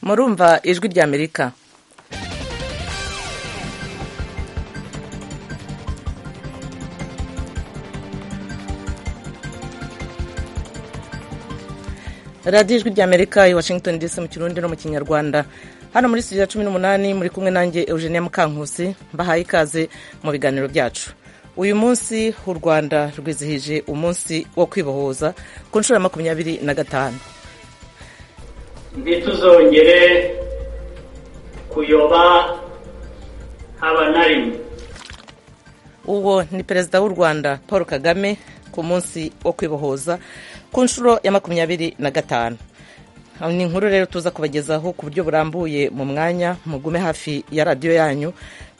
murumva ijwi rya amerika radiyo ijwi rya amerika i washington dc mu kirundi no mu kinyarwanda hano muri studio ya cumi n'umunani muri kumwe nanjye eugenia mukankusi mbahaye ikaze mu biganiro byacu uyu munsi u rwanda rwizihije umunsi wo kwibohoza ku nshuro ya makumyabiri na gatanu ntituzongere kuyoba haba na rimwe uwo ni perezida w'u rwanda paul kagame ku munsi wo kwibohoza ku nshuro ya makumyabiri na gatanu ni inkuru rero tuza kubagezaho ku buryo burambuye mu mwanya mugume hafi ya radiyo yanyu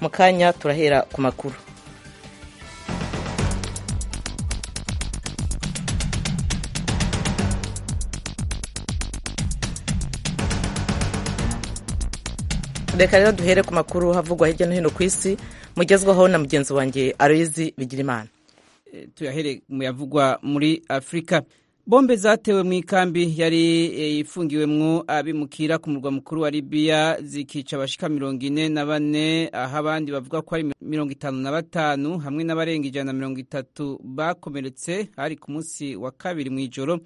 mu kanya turahera ku makuru reka rero duhere ku makuru havugwa hirya no hino ku isi mugezwaho na mugenzi wanjye aroyizi bigirimana tuyahere mu yavugwa muri afurika bombe zatewe mu ikambi yari ifungiwemwo abimukira ku murwa mukuru wa libiya zikica abashika mirongo ine na bane aho abandi bavuga ko ari mirongo itanu na batanu hamwe n'abarenga ijana na mirongo itatu bakomeretse hari ku munsi wa kabiri mu ijoro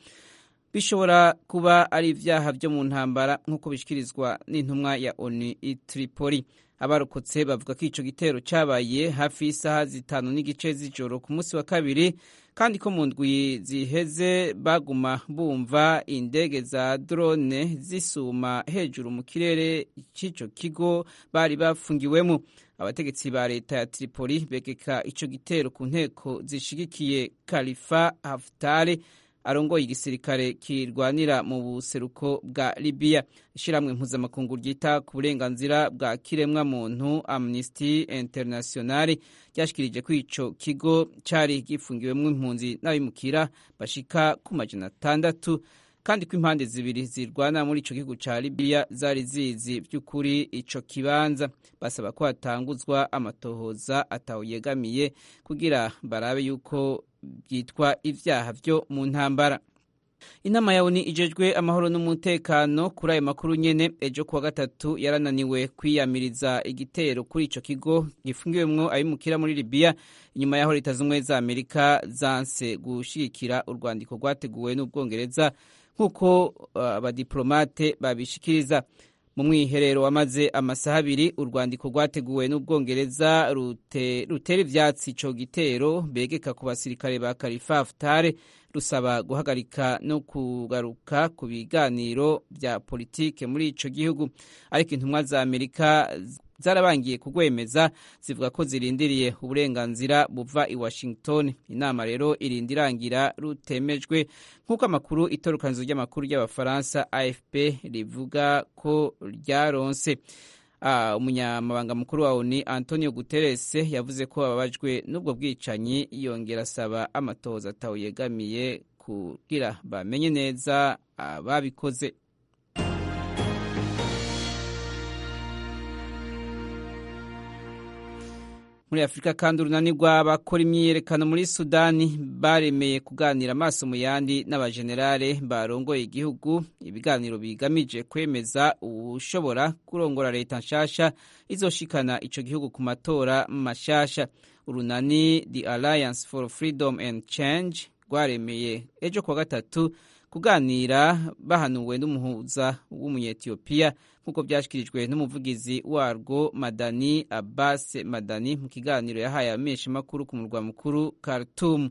bishobora kuba ari ibyaha byo mu ntambara nk'uko bishyikirizwa n'intumwa ya onu itiripoli abarokotse bavuga ko icyo gitero cyabaye hafi y'isaha zitanu n'igice z'ijoro ku munsi wa kabiri kandi ko mu ndwi ziheze baguma bumva indege za drone zisuma hejuru mu kirere cy'icyo kigo bari bafungiwemo abategetsi ba leta ya tripoli begeka icyo gitero ku nteko zishigikiye kalifa haftare arongoye igisirikare kirwanira mu buseruko bwa libiya ishyirahamwe mpuzamakungu ryita ku burenganzira bwa kiremwa muntu amnesty international ryashyikirije ko icyo kigo cyari gifungiwemo impunzi n'abimukira bashika ku majana atandatu kandi ko impande zibiri zirwana muri icyo gihugu cya libiya zari zizi by'ukuri icyo kibanza basaba ko hatanguzwa amatohoza atawuyegamiye kugira barabe yuko byitwa ibyaha byo mu ntambara inama ya oni ijejwe amahoro n'umutekano kuri ayo makuru nyene ejo kuwa gatatu yarananiwe kwiyamiriza igitero kuri ico kigo gifungiwemwo abimukira muri libiya inyuma yaho leta z'ubumwe za amerika zanse gushigikira urwandiko rwateguwe n'ubwongereza nk'uko abadiplomate uh, babishikiriza mu mwiherero wamaze amasaha abiri urwandiko rwateguwe n'ubwongereza rutera ivyatsi ico gitero begeka ku basirikare ba kalifa hafutare rusaba guhagarika no kugaruka ku biganiro bya politike muri ico gihugu ariko intumwa za amerika zarabangiye kugwemeza zivuga ko zirindiriye uburenganzira buva i washington inama rero irindi irangira rutemejwe nk'uko amakuru itorokanizo ry'amakuru ry'abafaransa afp rivuga ko ryaronse umunyamabanga mukuru wa oni antonio guterres yavuze ko ababajwe n'ubwo bwicanyi yongera asaba amatohoza atawuyegamiye kugira bamenye neza ababikoze muri afurika kandi urunani rw'abakora imyiyerekano muri sudani baremeye kuganira amaso mu yandi n'abajenerale barongoye igihugu ibiganiro bigamije kwemeza ushobora kurongora leta nshasha izoshikana ico gihugu ku matora mashasha urunani the alliance for freedom and change rwaremeye ejo kuwa gatatu kuganira bahanuwe n'umuhuza w'umunyetiyopiya nk'uko byashyikirijwe n'umuvugizi warwo madani abbas madani mu kiganiro yahaye abamenyeshamakuru ku murwa mukuru khartoum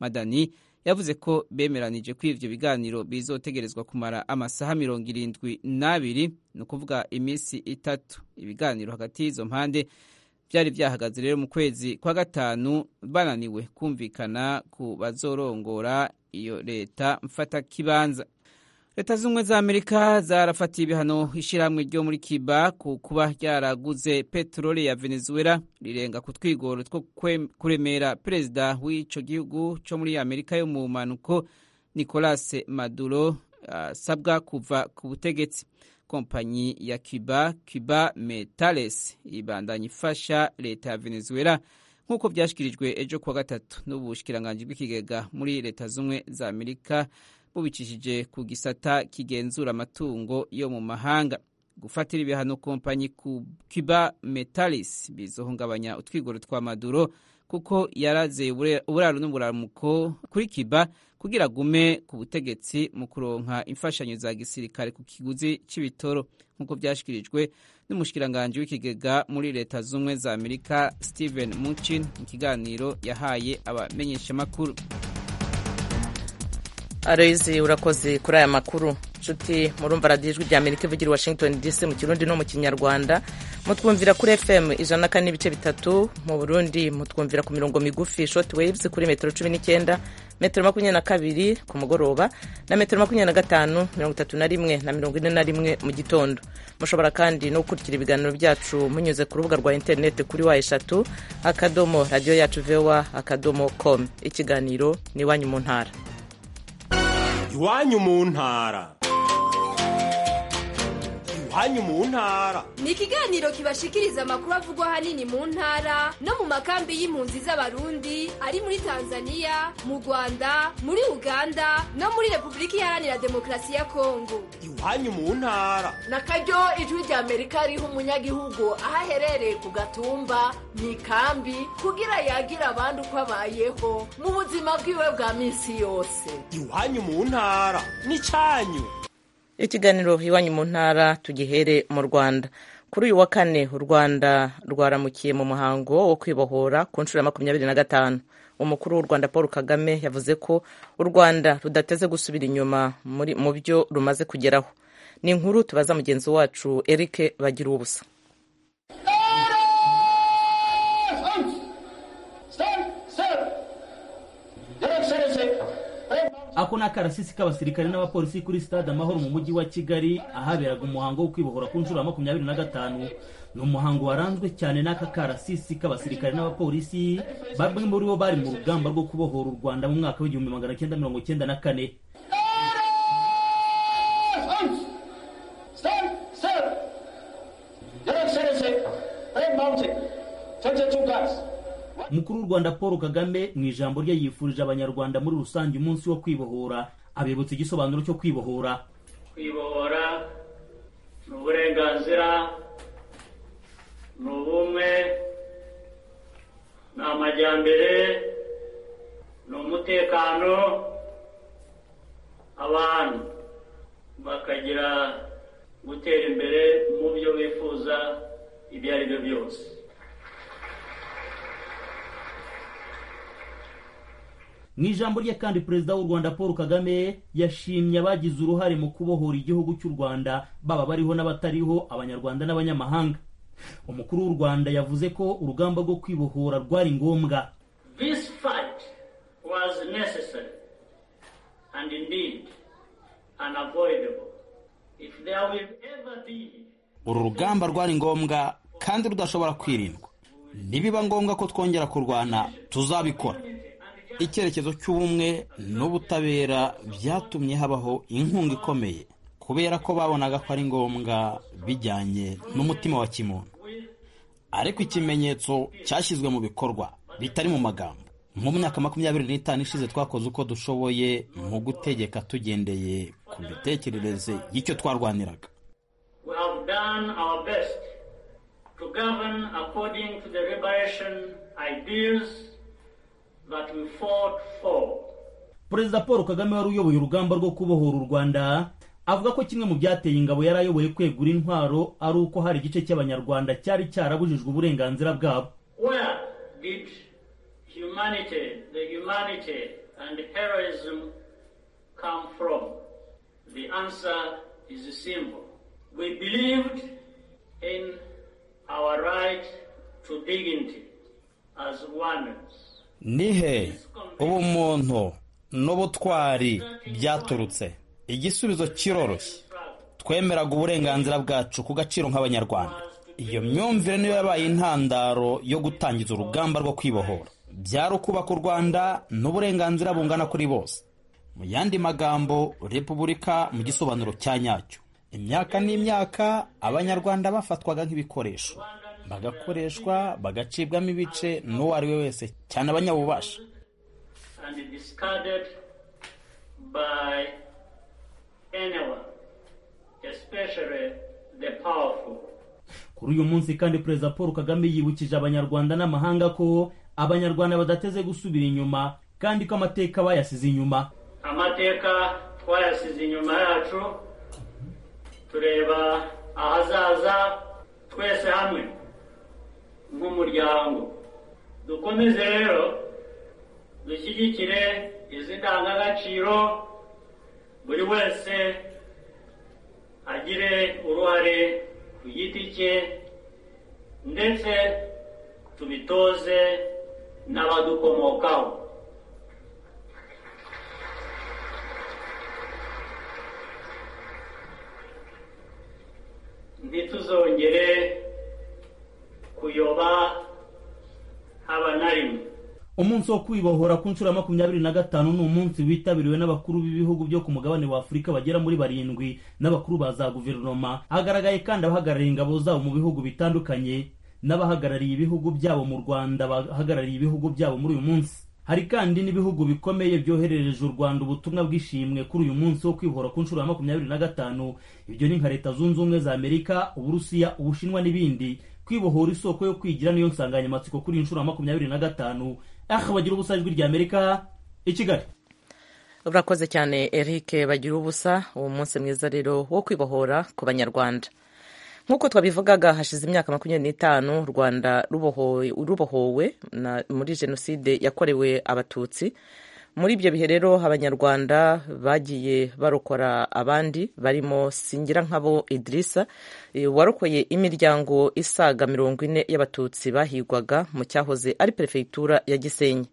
madani yavuze ko bemeranije ko ivyo biganiro bizotegerezwa kumara amasaha mirongo irindwi n'abiri ni ukuvuga iminsi itatu ibiganiro hagati y'izo mpande byari byahagaze rero mu kwezi kwa gatanu bananiwe kumvikana ku bazorongora iyo leta mfata kibanza leta z'ubumwe za amerika zarafatiye ibihano ishyirahamwe ryo muri kiba ku kuba ryaraguze peteroli ya venezuela rirenga ku twigoro two kuremera perezida w'icyo gihugu cyo muri amerika yo mu mpanuko nicolas maduro asabwa kuva ku butegetsi kompanyi ya Cuba Cuba Metales ibandanya ifasha leta ya Venezuela nk'uko byashyikirijwe ejo kuwa gatatu n'ubushikiranganje bw'ikigega muri leta z'umwe za Amerika bubicishije ku gisata kigenzura amatungo yo mu mahanga gufatira ibihano kompanyi ku Cuba Metalis bizohungabanya utwigoro twa Maduro kuko yarazeye ubure- uburaro n'uburamuko kuri Cuba kugira gume ku butegetsi mu kuronka imfashanyo za gisirikare ku kiguzi c'ibitoro nk'uko vyashikirijwe n'umushikiranganje w'ikigega muri leta z'ubumwe za Amerika Steven Mnuchin mu kiganiro yahaye abamenyeshamakuru aroyizi urakoze kuri aya makuru nshuti murumva radiyo ijwi ry'amerika ivugira i washington dc mu kirundi no mu kinyarwanda mutwumvira kuri fm ijana na kane n'ibice bitatu mu burundi mutwumvira ku mirongo migufi short waves kuri metero cumi n'icyenda metero makumyabiri na kabiri ku mugoroba na metero makumyabiri na gatanu mirongo itatu na rimwe na mirongo ine na rimwe mu gitondo mushobora kandi no gukurikira ibiganiro byacu munyuze ku rubuga rwa interineti kuri wa eshatu akadomo radiyo yacu vewa akadomo com ikiganiro ni iwanyu mu ntara iwanyu mu ntara iwanyu mu ntara ni ikiganiro kibashikiriza amakuru avugwa ahanini mu ntara no mu makambi y'impunzi z'abarundi ari muri tanzania mu rwanda muri uganda no muri repubulika iharanira demokarasi ya kongo iwanyu mu ntara na karyo ijwi rya amerika riha umunyagihugu aho aherereye ku gatumba mu ikambi kugira yagira abandi uko abayeho mu buzima bwiwe bwa minsi yose iwanyu mu ntara n'icyanyu ikiganiro iwanyu mu ntara tugihere mu rwanda kuri uyu wa kane u rwanda rwaramukiye mu muhango wo kwibohora ku nshuro ya makumyabiri na gatanu umukuru w'u rwanda paul kagame yavuze ko u rwanda rudateze gusubira inyuma muri- mu byo rumaze kugeraho ni inkuru tubaza mugenzi wacu eric bagira ubusa ako ni akarasisi k'abasirikare n'abapolisi kuri stade amahoro mu mujyi wa kigali ahaberaga umuhango wo kwibohora ku nshuro ya makumyabiri na gatanu ni umuhango waranzwe cyane n'aka karasisi k'abasirikare n'abapolisi bamwe muri bo bari mu rugamba rwo kubohora u rwanda mu mwaka w'igihumbi magana cyenda mirongo cyenda na kane umukuru w'u rwanda paul kagame mu ijambo rye yifurije abanyarwanda muri rusange umunsi wo kwibohora abibutsa igisobanuro cyo kwibohora kwibohora ni uburenganzira ni ubumwe ni amajyambere ni umutekano abantu bakagira gutera imbere mu byo bifuza ibyo ari byo byose mu ijambo rye kandi perezida w'u rwanda paul kagame yashimye abagize uruhare mu kubohora igihugu cy'u rwanda baba bariho n'abatariho abanyarwanda n'abanyamahanga umukuru w'u rwanda yavuze ko urugamba rwo kwibohora rwari ngombwa This fight was necessary and indeed unavoidable. If there will ever be uru rugamba rwari ngombwa kandi rudashobora kwirindwa nibiba ngombwa ko twongera kurwana tuzabikora icyerekezo cy'ubumwe n'ubutabera byatumye habaho inkunga ikomeye kubera ko babonaga ko ari ngombwa bijyanye n'umutima wa kimuntu ariko ikimenyetso cyashyizwe mu bikorwa bitari mu magambo mu myaka makumyabiri n'itanu ishize twakoze uko dushoboye mu gutegeka tugendeye ku mitekerereze y'icyo twarwaniraga we have done our best to govern according to the liberation ideals that we fought for. perezida paul kagame wari uyoboye urugamba rwo kubohora u rwanda avuga ko kimwe mu byateye ingabo yari ayoboye kwegura intwaro ari uko hari igice cy'abanyarwanda cyari cyarabujijwe uburenganzira bwabo Where did humanity, the humanity and heroism come from? The answer is simple. We believed in our right to dignity as oneness. ni he ubumuntu n'ubutwari byaturutse igisubizo kiroroshye twemeraga uburenganzira bwacu ku gaciro nk'abanyarwanda iyo myumvire niyo yabaye intandaro yo gutangiza urugamba rwo kwibohora byari ukubaka u rwanda n'uburenganzira bungana kuri bose mu yandi magambo repubulika mu gisobanuro cya nyacyo imyaka n'imyaka abanyarwanda bafatwaga nk'ibikoresho bagakoreshwa bagacibwamo ibice n'uwo ari we wese cyane abanyabubasha and discarded by anyone, especially the powerful. kuri uyu munsi kandi perezida paul kagame yibukije abanyarwanda n'amahanga ko abanyarwanda badateze gusubira inyuma kandi ko amateka bayasize inyuma amateka twayasize inyuma yacu tureba ahazaza twese hamwe nk'umuryango dukomeze rero dushyigikire izi ndangagaciro buri wese agire uruhare ku giti cye ndetse tubitoze n'abadukomokaho ntituzongere kuyoba haba na rimwe umunsi wo kwibohora ku nshuro ya makumyabiri na gatanu ni umunsi witabiriwe n'abakuru b'ibihugu byo ku mugabane wa afurika bagera muri barindwi n'abakuru ba za guverinoma hagaragaye kandi abahagarariye ingabo zabo mu bihugu bitandukanye n'abahagarariye ibihugu byabo mu rwanda bahagarariye ibihugu byabo muri uyu munsi hari kandi n'ibihugu bikomeye byoherereje u rwanda ubutumwa bw'ishimwe kuri uyu munsi wo kwibohora ku nshuro ya makumyabiri na gatanu ibyo ni nka leta zunze ubumwe za amerika uburusiya ubushinwa n'ibindi kwibohora isoko yo kwigira niyo nsanganyamatsiko kuri iyi nshuro ya makumyabiri na gatanu aha bagira ubusa ijwi rya amerika i kigali urakoze cyane eric bagira ubusa uwo munsi mwiza rero wo kwibohora ku banyarwanda nk'uko twabivugaga hashize imyaka makumyabiri n'itanu u rwanda rubohowe rubohowe na- muri jenoside yakorewe abatutsi muri ibyo bihe rero abanyarwanda bagiye barokora abandi barimo singirankabo idirisa eh, warokoye imiryango isaga mirongo ine y'abatutsi bahigwaga mu cyahoze ari perefegitura ya gisenyi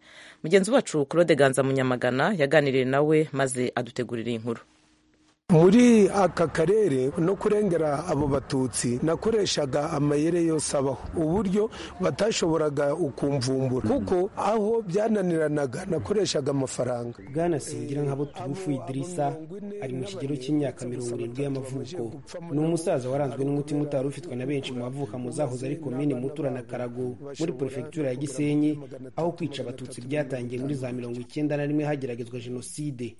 mugenzi wacu claude ganza munyamagana yaganiriye nawe maze adutegurira iyi nkuru muri aka karere no kurengera abo batutsi nakoreshaga amayere yose abaho uburyo batashoboraga ukumvumbura kuko aho byananiranaga nakoreshaga amafaranga bwana singira nka buturufu idirisa ari mu kigero cy'imyaka mirongo irindwi y'amavuko ni umusaza waranzwe n'umutima utari ufitwe na benshi mu bavuka mu zahoze ari komini mutura na karago muri perefegitura ya gisenyi aho kwica abatutsi byatangiye muri za mirongo icyenda na rimwe hageragezwa jenoside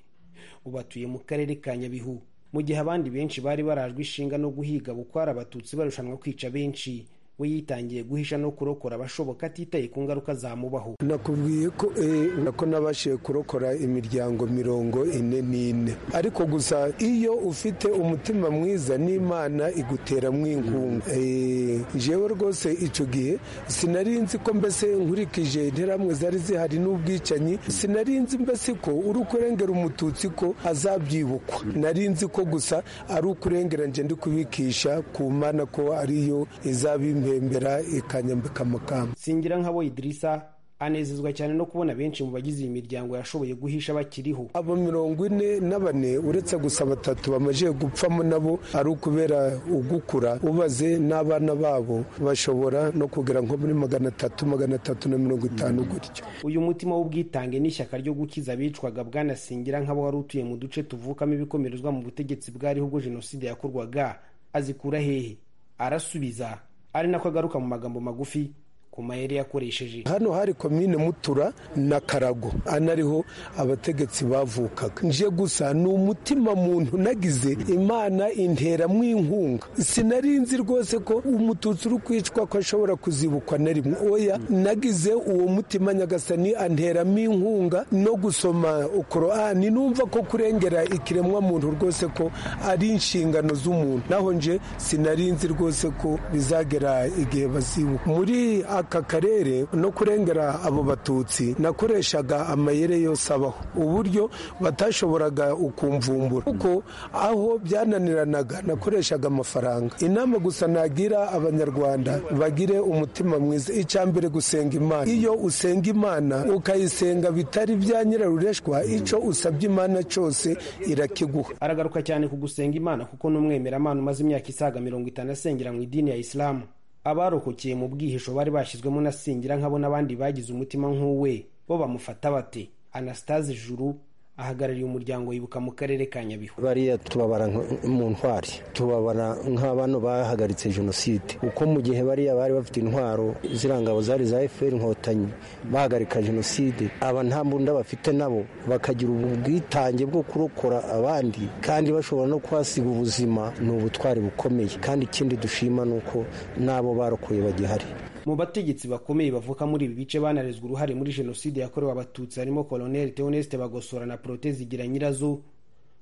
ubu atuye mu karere ka nyabihu mu gihe abandi benshi bari barajwe ishinga no guhiga bukwara abatutsi barushanwa kwica benshi we yitangiye guhisha no kurokora abashoboka atitaye ku ngaruka zamubaho nakubwiye ko eh, nako nabashije kurokora imiryango mirongo ine n'ine ariko gusa iyo ufite umutima mwiza n'imana iguteramo inkunga Eh, jewe rwose icyo gihe sinari nzi ko mbese nkurikije interamwe zari zihari n'ubwicanyi sinari nzi mbese ko uri kurengera umututsi ko azabyibukwa nari nzi ko gusa ari ukurengera nje ndi kubikisha ku mana ko ariyo izabimpembera ikanyambika amakamba singira nk'abo idirisa anezezwa cyane no kubona benshi mu bagize iyi miryango yashoboye guhisha bakiriho abo mirongo ine na bane uretse gusa batatu bamajije gupfamo nabo ari ukubera ugukura ubaze n'abana babo bashobora no kugera nko muri magana atatu magana atatu na mirongo itanu gutyo uyu mutima w'ubwitange n'ishyaka ryo gukiza abicwaga bwana singira nk'abo wari utuye mu duce tuvukamo ibikomerezwa mu butegetsi bwariho ubwo jenoside yakorwaga azikura hehe arasubiza ari nako agaruka mu magambo magufi ku mayeri yakoresheje hano hari komine mutura na karago anariho abategetsi bavukaga nje gusa ni umutima muntu nagize imana interamo inkunga sinari nzi rwose ko umututsi uri kwicwa ko ashobora kuzibukwa na rimwe oya nagize uwo mutima nyagasani anteramo inkunga no gusoma korani numva ko kurengera ikiremwa muntu rwose ko ari inshingano z'umuntu naho nje sinari nzi rwose ko bizagera igihe bazibuka muri aka karere no kurengera abo batutsi nakoreshaga amayere yose abaho uburyo batashoboraga ukumvumbura kuko aho byananiranaga nakoreshaga amafaranga inama gusa nagira abanyarwanda bagire umutima mwiza icya mbere gusenga imana iyo usenga imana ukayisenga bitari bya nyirarureshwa icyo usabye imana cyose irakiguha aragaruka cyane ku gusenga imana kuko ni umwemeramana umaze imyaka isaga mirongo itanu asengera mu idini ya isilamu abarokokeye mu bwihisho bari bashyizwemo na singira nkabo n'abandi bagize umutima nk'uwe bo bamufata bate anastase juru ahagarariye umuryango wibuka mu karere ka nyabihu bariya tubabara nk- mu ntwari tubabara nk'abano bahagaritse jenoside uko mu gihe bariya bari bafite intwaro ziriya ngabo zari za fpr inkotanyi bahagarika jenoside aba nta mbunda bafite nabo bakagira ubwitange bwo kurokora abandi kandi bashobora no kuhasiga ubuzima ni ubutwari bukomeye kandi ikindi dushima ni uko n'abo barokoye bagihari mu bategetsi bakomeye bavuka muri ibi bice banarezwe uruhare muri jenoside yakorewe abatutsi harimo koloneli teoneste bagosora na proteze igira nyirazo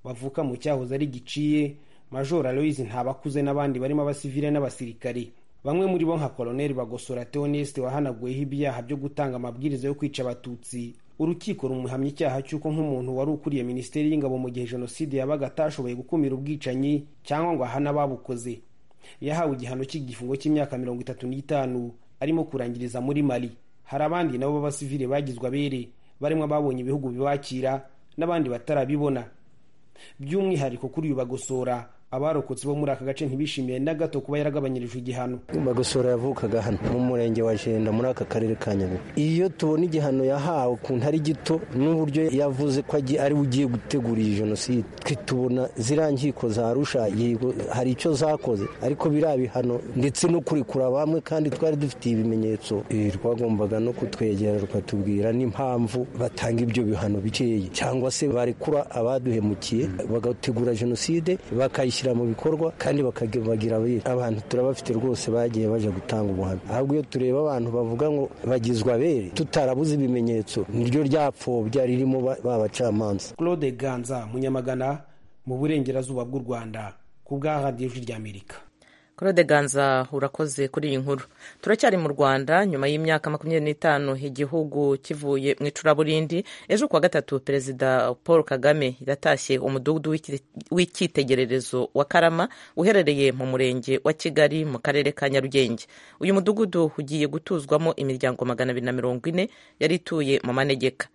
bavuka mu cyahoze ari giciye major aloise ntabakuze n'abandi barimo abasivile n'abasirikare bamwe muri bo nka koloneli bagosora teoneste wahanaguweho ibyaha byo gutanga amabwiriza yo kwica abatutsi urukiko rumuhamya icyaha cy'uko nk'umuntu wari ukuriye minisiteri y'ingabo mu gihe jenoside yabaga atashoboye gukumira ubwicanyi cyangwa ngo ahane ababukoze yahawe igihano cy'igifungo cy'imyaka mirongo itatu n'itanu arimo kurangiriza muri mali hari abandi nabo b'abasivile bagizwe abere barimo ababonye ibihugu bibakira n'abandi batarabibona by'umwihariko kuri uyu bagosora abarokotse bo muri aka gace ntibishimiye na gato kuba yaragabanyirijwe igihano bagosora yavukaga hano mu murenge wa jenda muri aka karere ka nyabihu iyo tubona igihano yahawe ukuntu ari gito n'uburyo yavuze ko agiye- ari we ugiye gutegura iyi jenoside twe tubona ziriya nkiko za arusha yego hari icyo zakoze ariko biriya bihano ndetse no kurekura bamwe kandi twari dufitiye ibimenyetso Eh, rwagombaga no kutwegera rukatubwira n'impamvu batanga ibyo bihano bikeya cyangwa se barekura abaduhemukiye bagategura jenoside bakayishyira mu bikorwa kandi bakagira abere abantu turabafite rwose bagiye baje gutanga ubuhamya ahubwo iyo tureba abantu bavuga ngo bagizwe abere tutarabuze ibimenyetso niryo ryapfobya ririmo ba- ba bacamanza claude ganza munyamagana mu burengerazuba bw'u rwanda ku bwa radiyo ijwi ry'amerika claude ganza urakoze kuri iyi nkuru turacyari mu rwanda nyuma y'imyaka makumyabiri n'itanu igihugu kivuye mu icuraburindi ejo kuwa gatatu perezida paul kagame yatashye umudugudu w'iki- w'icyitegererezo wa karama uherereye mu murenge wa kigali mu karere ka nyarugenge uyu mudugudu ugiye gutuzwamo imiryango magana abiri na mirongo ine yari ituye mu manegeka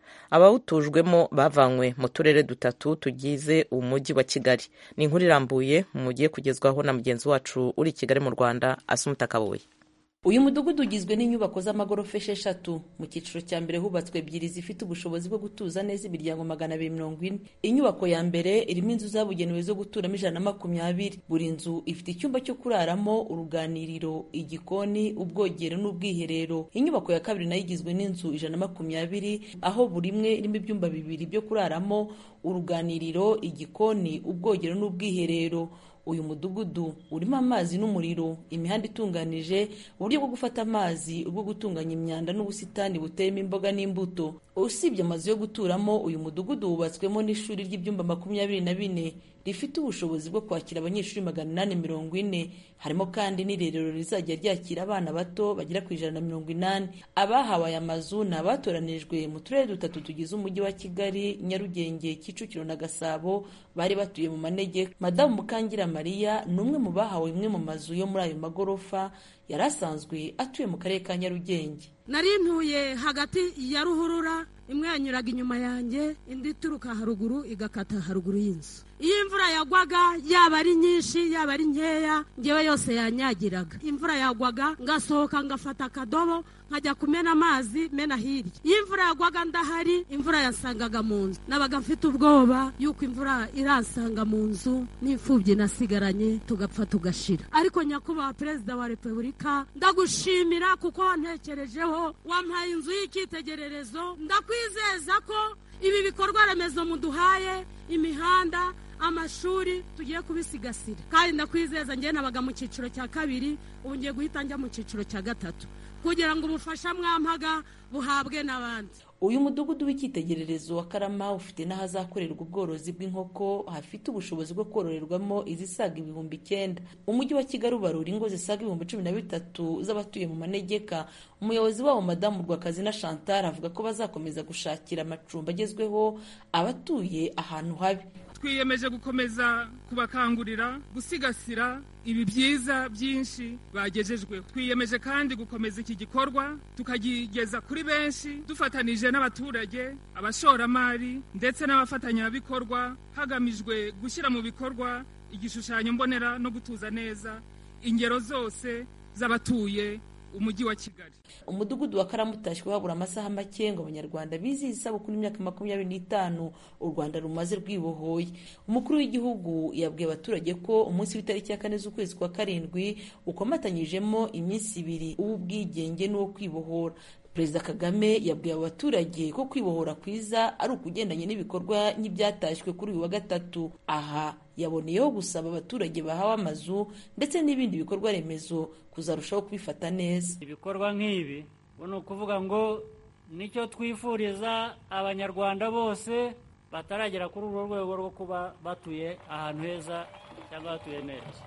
abawutujwemo bavanywe mu turere dutatu tugize umujyi wa kigali ni inkuru irambuye mugiye kugezwaho na mugenzi wacu uri i kigali mu rwanda asumuta kabuye uyu mudugudu ugizwe n'inyubako z'amagorofa esheshatu mu cyiciro cya mbere hubatswe ebyiri zifite ubushobozi bwo gutuza neza imiryango magana abiri mirongo ine inyubako ya mbere irimo inzu zabugenewe zo guturamo ijana na makumyabiri buri nzu ifite icyumba cyo kuraramo uruganiriro igikoni ubwogero n'ubwiherero inyubako ya kabiri nayo igizwe n'inzu ijana na makumyabiri aho buri imwe irimo ibyumba bibiri byo kuraramo uruganiriro igikoni ubwogero n'ubwiherero uyu mudugudu urimo amazi n'umuriro imihanda itunganije uburyo bwo gufata amazi ubwo gutunganya imyanda n'ubusitani buteyemo imboga n'imbuto usibye amazu yo guturamo uyu mudugudu wubatswemo n'ishuri ry'ibyumba makumyabiri na bine rifite ubushobozi bwo kwakira abanyeshuri magana inani mirongo ine harimo kandi n'irerero rizajya ryakira abana bato bagera ku ijana na mirongo inani abahawe aya mazu ni abatoranijwe mu turere dutatu tugize umujyi wa kigali nyarugenge kicukiro na gasabo bari batuye mu manegeka madamu mukangira mariya ni umwe mu bahawe imwe mu mazu yo muri ayo magorofa yari asanzwe atuye mu karere ka nyarugenge nari ntuye hagati ya ruhurura imwe yanyuraga inyuma yanjye indi ituruka haruguru igakata haruguru y'inzu iyo imvura yagwaga yaba ari nyinshi yaba ari nkeya ngewe yose yanyagiraga imvura yagwaga ngasohoka ngafata akadobo nkajya kumena amazi mena hirya iyo imvura yagwaga ndahari imvura yansangaga mu nzu nabaga mfite ubwoba yuko imvura iransanga mu nzu n'imfubyi nasigaranye tugapfa tugashira ariko nyakubahwa perezida wa repubulika ndagushimira kuko wantekerejeho wampaye inzu y'icyitegererezo ndakwizeza ko ibi bikorwa remezo muduhaye imihanda amashuri tugiye kubisigasira kandi ndakwizeza njye nabaga mu cyiciro cya kabiri ubu ngiye guhita njya mu cyiciro cya gatatu kugira ngo ubufasha mwampaga buhabwe n'abandi uyu mudugudu w'icyitegererezo wa karama ufite n'ahazakorerwa ubworozi bw'inkoko hafite ubushobozi bwo kororerwamo izisaga ibihumbi icyenda umujyi wa kigali ubarura ingo zisaga ibihumbi cumi na bitatu z'abatuye mu manegeka umuyobozi wabo madamu rwakazina chantal avuga ko bazakomeza gushakira amacumbi agezweho abatuye ahantu habi twiyemeje gukomeza kubakangurira gusigasira ibi byiza byinshi bagejejweho twiyemeje kandi gukomeza iki gikorwa tukagigeza kuri benshi dufatanije n'abaturage abashoramari ndetse n'abafatanyabikorwa hagamijwe gushyira mu bikorwa igishushanyo mbonera no gutuza neza ingero zose z'abatuye umujyi wa kigali umudugudu wa karamutashywe habura amasaha make ngo abanyarwanda bizihize isabukuru y'imyaka makumyabiri n'itanu u rwanda rumaze rwibohoye umukuru w'igihugu yabwiye abaturage ko umunsi w'itariki ya kane z'ukwezi kwa karindwi ukomatanyijemo iminsi ibiri uw'ubwigenge n'uwo kwibohora perezida kagame yabwiye abo baturage ko kwibohora kwiza ari ukugendanye n'ibikorwa nk'ibyatashywe kuri uyu wa gatatu aha yaboneyeho gusaba abaturage bahawe amazu ndetse n'ibindi bikorwa remezo kuzarushaho kubifata neza ibikorwa nk'ibi ubu ni ukuvuga ngo nicyo twifuriza abanyarwanda bose bataragera kuri urwo rwego rwo kuba batuye ahantu heza cyangwa batuye neza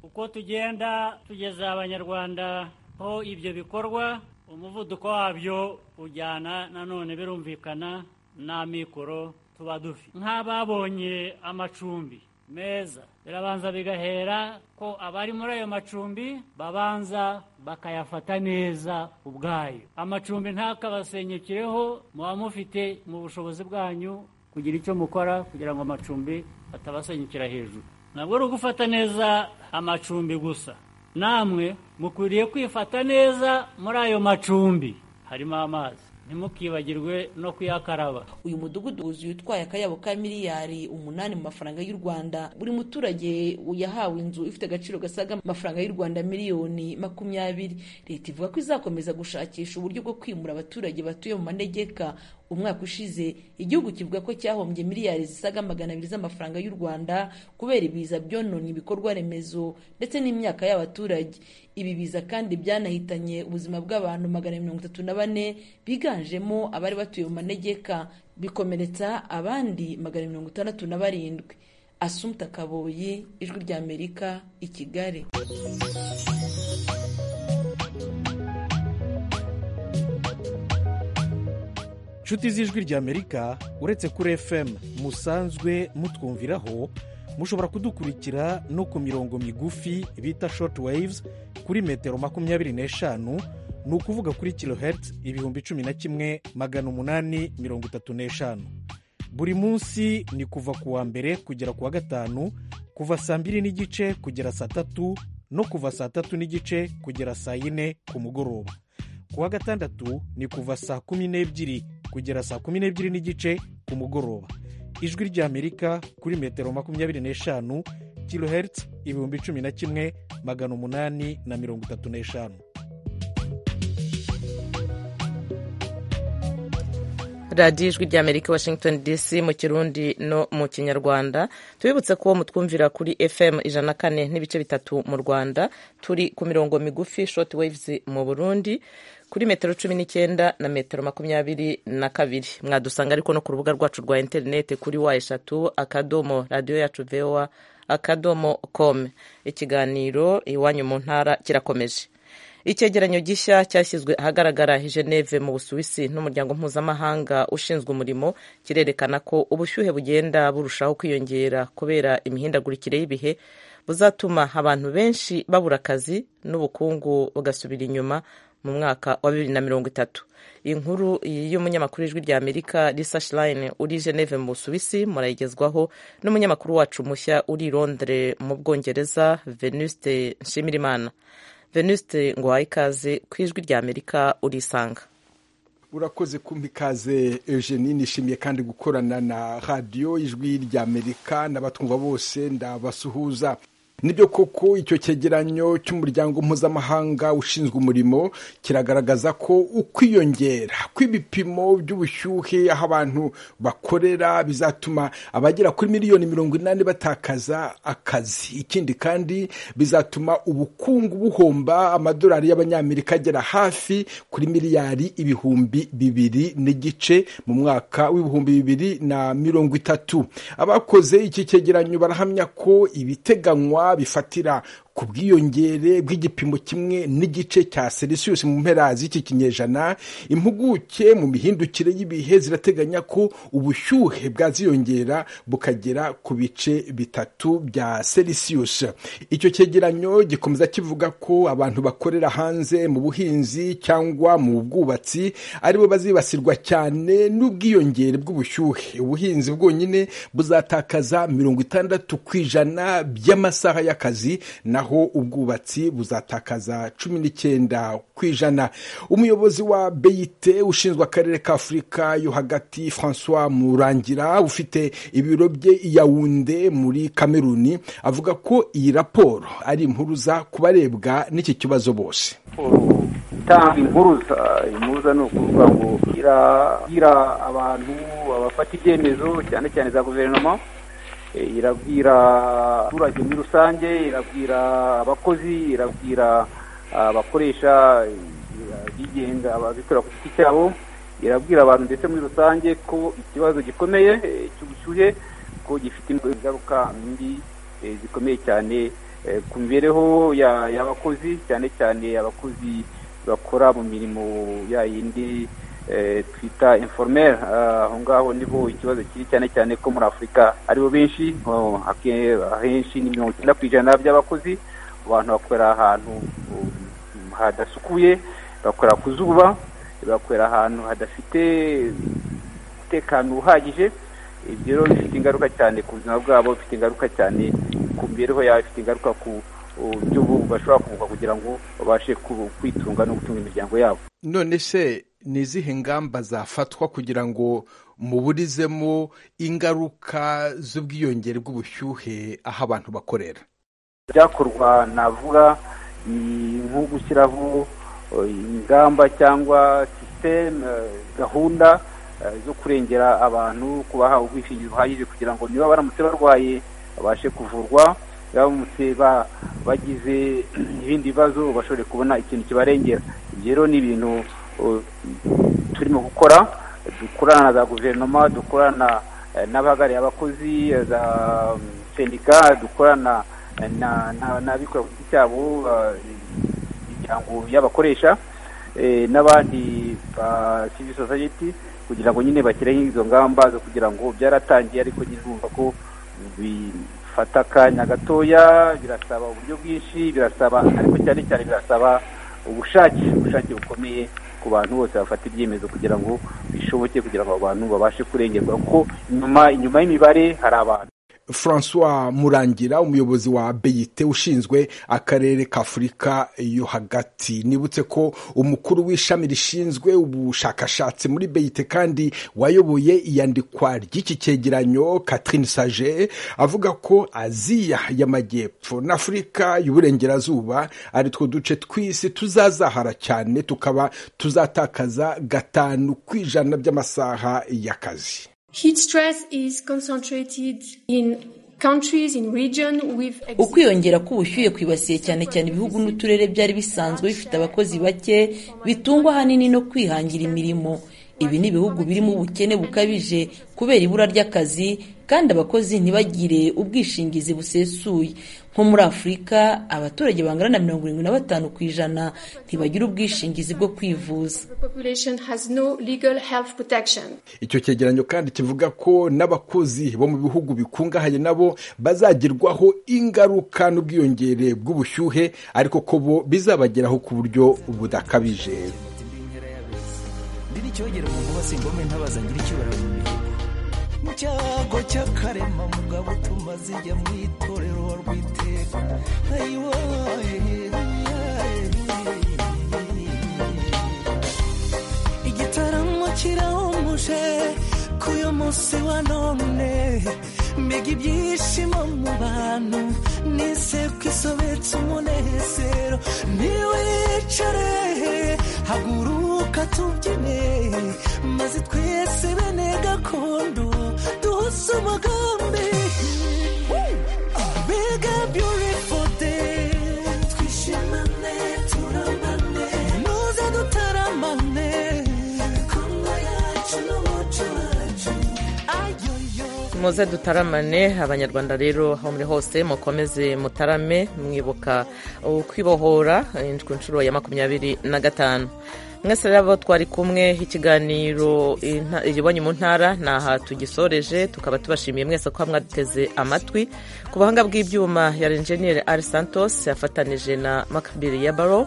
uko tugenda tugeza abanyarwanda ho ibyo bikorwa umuvuduko wabyo ujyana nanone birumvikana n'amikoro tuba dufite nk'ababonye amacumbi meza birabanza bigahera ko abari muri ayo macumbi babanza bakayafata neza ubwayo amacumbi ntakabasenyekireho muba mufite mu bushobozi bwanyu kugira icyo mukora kugira ngo amacumbi atabasenyukira hejuru ntabwo ari ugufata neza amacumbi gusa namwe mukwiriye kwifata neza muri ayo macumbi harimo amazi ntimukibagirwe no kuyakaraba uyu mudugudu wuzuye utwaye akayabo ka miliyari umunani mu mafaranga y'u rwanda buri muturage yahawe inzu ifite agaciro gasaga amafaranga y'u rwanda miliyoni makumyabiri leta ivuga ko izakomeza gushakisha uburyo bwo kwimura abaturage batuye mu manegeka umwaka ushize igihugu kivuga ko cyahombye miliyari zisaga magana abiri z'amafaranga y'u rwanda kubera ibiza byonona ibikorwa remezo ndetse n'imyaka y'abaturage ibi biza kandi byanahitanye ubuzima bw'abantu magana mirongo itatu na bane biganjemo abari batuye mu manegeka bikomeretsa abandi magana mirongo itandatu na barindwi asumta kaboyi ijwi ry'amerika i kigali inshuti z'ijwi ry'amerika uretse kuri fm musanzwe mutwumviraho mushobora kudukurikira no ku mirongo migufi bita short waves kuri metero makumyabiri n'eshanu ni ukuvuga kuri kilohertz ibihumbi cumi na kimwe magana umunani mirongo itatu n'eshanu buri munsi ni kuva ku wa mbere kugera ku wa gatanu kuva saa mbiri n'igice kugera saa tatu no kuva saa tatu n'igice kugera saa yine ku mugoroba ku wa gatandatu ni kuva saa kumi n'ebyiri kugera saa kumi n'ebyiri n'igice ku mugoroba ijwi ry'amerika kuri metero makumyabiri n'eshanu kilohertz ibihumbi cumi na kimwe magana umunani na mirongo itatu n'eshanu radiyo ijwi ry'amerika washington dc mu kirundi no mu kinyarwanda tubibutse ko mutwumvira kuri fm ijana kane n'ibice bitatu mu rwanda turi ku mirongo migufi short waves mu burundi kuri metero cumi n'icyenda na metero makumyabiri na kabiri mwadusanga ariko no ku rubuga rwacu rwa interineti kuri wa eshatu akadomo radiyo yacu vewa akadomo com ikiganiro iwanyu mu ntara kirakomeje icyegeranyo gishya cyashyizwe ahagaragara i geneve mu busuwisi n'umuryango mpuzamahanga ushinzwe umurimo kirerekana ko ubushyuhe bugenda burushaho kwiyongera kubera imihindagurikire y'ibihe buzatuma abantu benshi babura akazi n'ubukungu bugasubira inyuma mu mwaka wa bibiri na mirongo itatu inkuru y'umunyamakuru w'ijwi rya amerika risa shirayini uri geneve mu busuwisi murayigezwaho n'umunyamakuru wacu mushya uri londire mu bwongereza venuste nshimirimana venuste ngo uhaye ikaze ku ijwi rya amerika urisanga urakoze kumpa ikaze eugenie nishimiye kandi gukorana na radiyo ijwi rya amerika n'abatwumva bose ndabasuhuza nibyo koko icyo cyegeranyo cy'umuryango mpuzamahanga ushinzwe umurimo kiragaragaza ko ukwiyongera kw'ibipimo by'ubushyuhe aho abantu bakorera bizatuma abagera kuri miliyoni mirongo inani batakaza akazi ikindi kandi bizatuma ubukungu buhomba amadolari y'abanyamerika agera hafi kuri miliyari ibihumbi bibiri n'igice mu mwaka w'ibihumbi bibiri na mirongo itatu abakoze iki cyegeranyo barahamya ko ibiteganywa bifatira ku bwiyongere bw'igipimo kimwe n'igice cya selisiyusi mu mpera z'iki kinyejana impuguke mu mihindukire y'ibihe zirateganya ko ubushyuhe bwaziyongera bukagera ku bice bitatu bya selisiyusi icyo cyegeranyo gikomeza kivuga ko abantu bakorera hanze mu buhinzi cyangwa mu bwubatsi aribo bazibasirwa cyane n'ubwiyongere bw'ubushyuhe ubuhinzi bwonyine buzatakaza mirongo itandatu ku ijana by'amasaha y'akazi na naho ubwubatsi buzatakaza cumi n'icyenda ku ijana umuyobozi wa beyite ushinzwe akarere ka afurika yo hagati francois murangira ufite ibiro bye yawunde muri kameruni avuga ko iyi raporo ari impuruza ku barebwa n'iki kibazo bose gutanga impuruza impuruza ni ukuvuga ngo irabwira abantu abafata ibyemezo cyane cyane za guverinoma irabwira abaturage muri rusange irabwira abakozi irabwira abakoresha bigenga ababikorera ku giti cyabo irabwira abantu ndetse muri rusange ko ikibazo gikomeye cy'ubushyuhe ko gifite ingaruka mbi zikomeye cyane ku mibereho y'abakozi cyane cyane abakozi bakora mu mirimo ya yindi twita informeri aho ngaho niho ikibazo kiri cyane cyane ko muri afurika aribo benshi ahenshi ni mirongo icyenda ku ijana by'abakozi abantu bakorera ahantu hadasukuye bakorera ku zuba bakorera ahantu hadafite umutekano uhagije ibyo rero bifite ingaruka cyane ku buzima bwabo bifite ingaruka cyane ku mibereho yabo bifite ingaruka ku uburyo bashobora kunguka kugira ngo babashe kwitunga no gutunga imiryango yabo none se ni izihe ngamba zafatwa kugira ngo muburizemo ingaruka z'ubwiyongere bw'ubushyuhe aho abantu bakorera byakorwa navuga ni nko gushyiraho ingamba cyangwa sisiteme gahunda zo kurengera abantu kubaha ubwishingizi buhagije kugira ngo niba baramutse barwaye babashe kuvurwa baramutse bagize ibindi bibazo bashobore kubona ikintu kibarengera ibyo rero ni ibintu turimo gukora dukorana na za guverinoma dukorana n'abahagarariye abakozi za sendika dukorana n'abikorera ku giti cyabo imiryango y'abakoresha n'abandi ba civil society kugira ngo nyine bashyireho izo ngamba zo kugira ngo byaratangiye ariko nyine urumva ko bifata akanya gatoya birasaba uburyo bwinshi birasaba ariko cyane cyane birasaba ubushake ubushake bukomeye ku bantu bose bafata ibyemezo kugira ngo bishoboke kugira ngo abantu babashe kurengerwa kuko inyuma inyuma y'imibare hari abantu francois murangira umuyobozi wa beyite ushinzwe akarere ka afurika yo hagati nibutse ko umukuru w'ishami rishinzwe ubushakashatsi muri beyite kandi wayoboye iyandikwa ry'iki cyegeranyo catherine sage avuga ko aziya y'amajyepfo n'afurika y'uburengerazuba ari two duce tw'isi tuzazahara cyane tukaba tuzatakaza gatanu ku ijana by'amasaha y'akazi ukwiyongera k'ubushyuhe kwibasiye cyane cyane ibihugu n'uturere byari bisanzwe bifite abakozi bake bitungwa ahanini no kwihangira imirimo ibi ni ibihugu birimo ubukene bukabije kubera ibura ry'akazi kandi abakozi ntibagire ubwishingizi busesuye nko muri afurika abaturage bangana na mirongo irindwi na batanu ku ijana ntibagira ubwishingizi bwo kwivuza icyo cyegeranyo kandi kivuga ko n'abakozi bo mu bihugu bikungahaye nabo bazagirwaho ingaruka n'ubwiyongere bw'ubushyuhe ariko ko bo bizabageraho ku buryo budakabije icyogera umuntu wese ingome ntabaza ngira icyubahiro mu mihigo mu cyago cy'akarema mugabo utuma zijya mu itorero wa rwiteka igitaramo kirahumuje k'uyu munsi wa none mbega ibyishimo mu bantu nisebwa isobetse umunezero niwicare haguruka tubyine maze twese bene gakondo duhuze umugambi mbega byurifu de twishimane turamane nuze dutaramane imikungo yacu n'umuco wacu muze dutaramane abanyarwanda rero aho muri hose mukomeze mutarame mwibuka ukwibohora ku nshuro ya makumyabiri na gatanu mwese rero twari kumwe ikiganiro ibonye mu ntara ni aha tugisoreje tukaba tubashimiye mwese ko mwaduteze amatwi ku buhanga bw'ibyuma ya enjeniyeri ari santos yafatanije na makabiri ya baro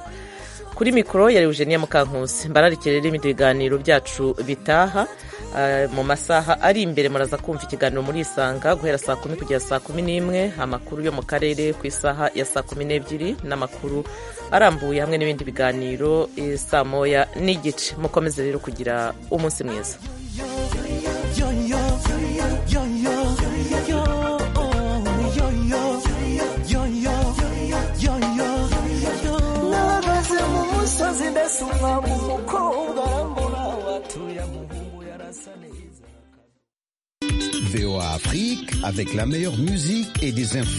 kuri mikoro yari eugenia mukankusi mbararikire rero ibindi biganiro byacu bitaha eh, mu masaha ari imbere muraza kumva ikiganiro muri isanga guhera saa kumi kugera saa kumi n'imwe amakuru yo mu karere ku isaha ya saa kumi n'ebyiri n'amakuru arambuye hamwe n'ibindi biganiro eh, saa moya n'igice mukomeze rero kugira umunsi mwiza nahagaze mu musozi ndetse umwami umukobwa arambura watuye mu bumbu yarasa neza VOA Afrique avec la meilleure musique et des infos.